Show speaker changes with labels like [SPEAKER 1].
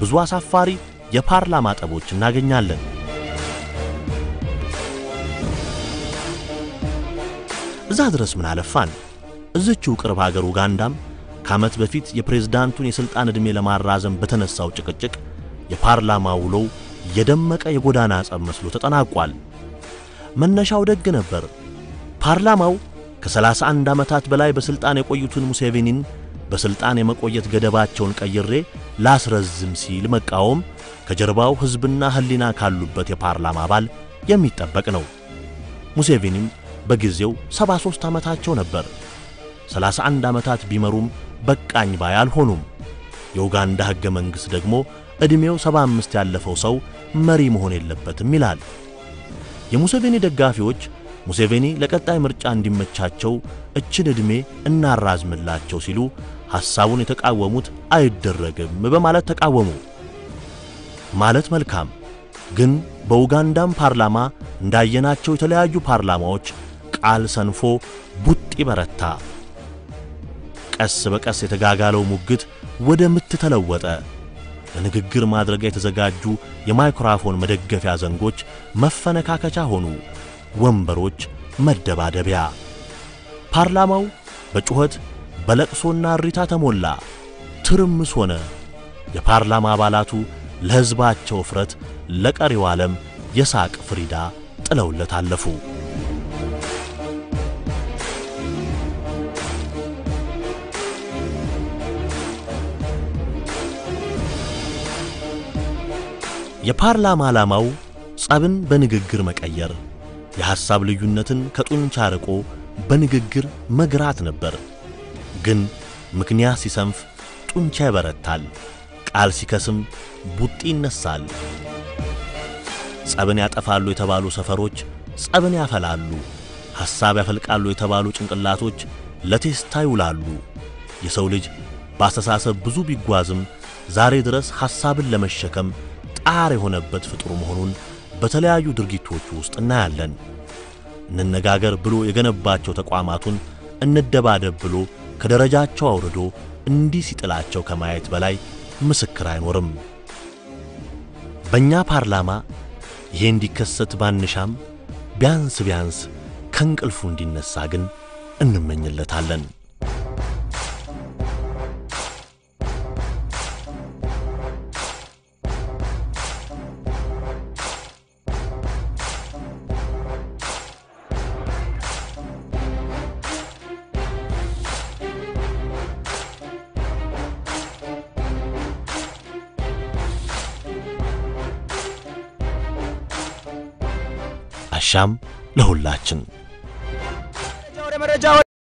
[SPEAKER 1] ብዙ አሳፋሪ የፓርላማ ጠቦች እናገኛለን። እዛ ድረስ ምን አለፋን እዝችው ቅርብ ሀገር ኡጋንዳም ከዓመት በፊት የፕሬዝዳንቱን የሥልጣን ዕድሜ ለማራዘም በተነሳው ጭቅጭቅ የፓርላማ ውሎው የደመቀ የጎዳና ጸብ መስሎ ተጠናቋል። መነሻው ደግ ነበር። ፓርላማው ከ31 ዓመታት በላይ በሥልጣን የቆዩትን ሙሴቬኒን በሥልጣን የመቆየት ገደባቸውን ቀይሬ ላስረዝም ሲል መቃወም ከጀርባው ሕዝብና ሕሊና ካሉበት የፓርላማ አባል የሚጠበቅ ነው። ሙሴቬኒም በጊዜው 73 ዓመታቸው ነበር። 31 ዓመታት ቢመሩም በቃኝ ባይ አልሆኑም። የኡጋንዳ ሕገ መንግሥት ደግሞ ዕድሜው 75 ያለፈው ሰው መሪ መሆን የለበትም ይላል። የሙሴቬኒ ደጋፊዎች ሙሴቬኒ ለቀጣይ ምርጫ እንዲመቻቸው እችን ዕድሜ እናራዝምላቸው ሲሉ ሐሳቡን የተቃወሙት አይደረግም በማለት ተቃወሙ። ማለት መልካም ግን በኡጋንዳም ፓርላማ እንዳየናቸው የተለያዩ ፓርላማዎች ቃል ሰንፎ ቡጢ በረታ። ቀስ በቀስ የተጋጋለው ሙግት ወደ ምት ተለወጠ። ለንግግር ማድረጊያ የተዘጋጁ የማይክሮፎን መደገፊያ ዘንጎች መፈነካከቻ ሆኑ። ወንበሮች መደባደቢያ። ፓርላማው በጩኸት በለቅሶና እሪታ ተሞላ። ትርምስ ሆነ። የፓርላማ አባላቱ ለሕዝባቸው እፍረት፣ ለቀሪው ዓለም የሳቅ ፍሪዳ ጥለውለት አለፉ። የፓርላማ ዓላማው ጸብን በንግግር መቀየር፣ የሐሳብ ልዩነትን ከጡንቻ ርቆ በንግግር መግራት ነበር። ግን ምክንያት ሲሰንፍ ጡንቻ ይበረታል፣ ቃል ሲከስም ቡጢ ይነሳል። ጸብን ያጠፋሉ የተባሉ ሰፈሮች ጸብን ያፈላሉ፣ ሐሳብ ያፈልቃሉ የተባሉ ጭንቅላቶች ለቴስታ ይውላሉ። የሰው ልጅ በአስተሳሰብ ብዙ ቢጓዝም ዛሬ ድረስ ሐሳብን ለመሸከም ጣር የሆነበት ፍጡር መሆኑን በተለያዩ ድርጊቶቹ ውስጥ እናያለን። እንነጋገር ብሎ የገነባቸው ተቋማቱን እንደባደብ ብሎ ከደረጃቸው አውርዶ እንዲህ ሲጥላቸው ከማየት በላይ ምስክር አይኖርም። በእኛ ፓርላማ ይሄ እንዲከሰት ባንሻም ቢያንስ ቢያንስ ከእንቅልፉ እንዲነሳ ግን እንመኝለታለን። አሻም ለሁላችን